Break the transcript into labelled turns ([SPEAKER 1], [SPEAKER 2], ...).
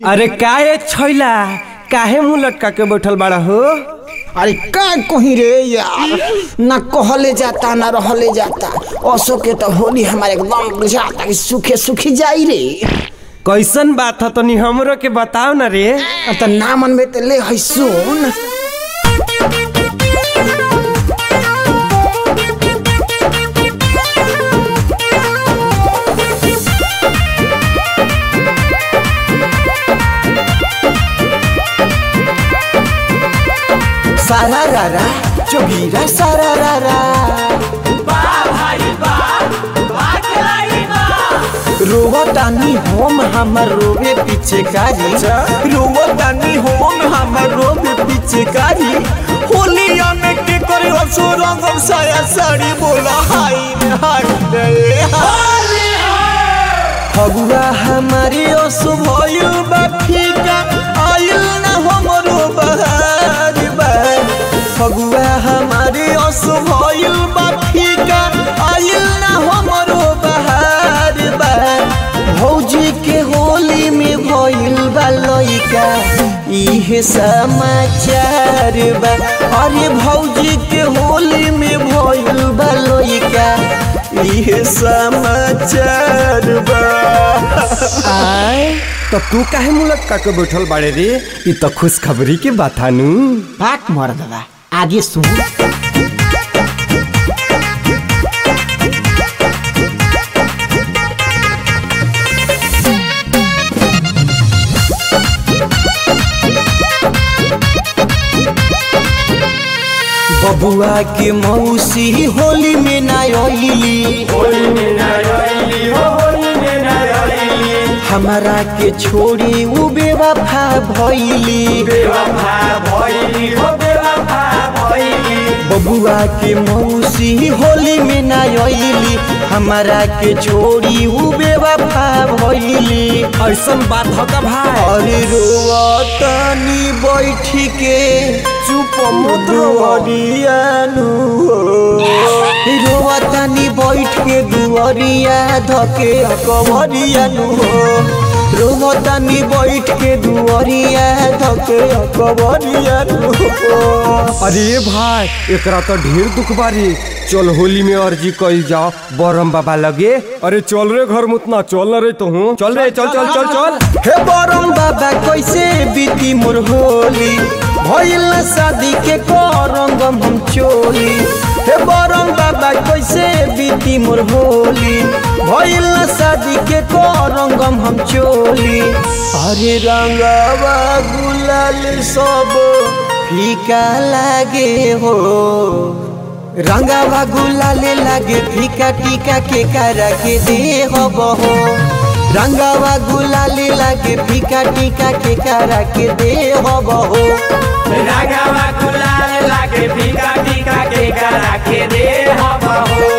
[SPEAKER 1] अरे काहे छैला काहे मुंह लटका के बैठल बाड़ा हो
[SPEAKER 2] अरे का कहीं रे यार ना कहले जाता ना रहले जाता असो के तो होली हमारे एकदम बुझाता कि सूखे सूखी जाई रे
[SPEAKER 1] कैसन बात है तनी हमरो के बताओ ना रे
[SPEAKER 2] अब तो ना मन में ते ले है सुन सारा रारा चोगीरा सारा रारा रोवतानी होम हमर रोवे पीछे कारी रोवतानी होम हमर रोवे पीछे कारी होलिया में के करे असो रंगम साया साड़ी बोला हाय रे हाय रे फगुआ हमारी असो भइल बा फीका आइल ना हमरो बहार बा फगुआ हमारी असो भइल बा फीका आइल ना हमरो बहार बा भौजी के होली में भइल बा लइका इहे समाचार बा अरे भौजी के होली में भइल बा लइका इहे समाचार बा
[SPEAKER 1] आय तो तू काहे मुंह लटका के बैठल बाड़े रे ई तो खुशखबरी के बात हानू
[SPEAKER 2] बात मर्द बा आगे सुन बबुआ के मौसी होली में ना अइली हमारा के छोड़ी उ बेवफा भइली बबुआ के मौसी होली में ना अइली हमारा के छोड़ी उ बेवफा भइली
[SPEAKER 1] ऐसन बात हो का भाई
[SPEAKER 2] अरे रोवतनी बैठ के चुप दुअरियानु रोवतनी बैठ के दुअरिया धके कवरियानु रोवतनी बैठ के दुअरिया धके कवरियानु
[SPEAKER 1] अरे भाई एकरा तो ढेर दुख बारी चल होली में अर्जी कइल जाओ बरम बाबा लगे अरे चल रे घर मुतना चल न रे तो हूँ चल रे चल चल चल चल
[SPEAKER 2] हे बरम बाबा कैसे बीती मोर होली भइल ना शादी के करंगम हम चोली हे बरम बाबा कैसे बीती मोर होली भइल ना शादी के करंगम हम चोली अरे रंगवा गुलाल सब फीका लागे हो रंगवा गुलाले लागे फीका टीका के करा के दे हो बहो रंगवा गुलाले लागे फीका टीका के करा के दे हो बहो
[SPEAKER 3] रागावा गुलाल लागे फीका फीका के करा के दे हम हो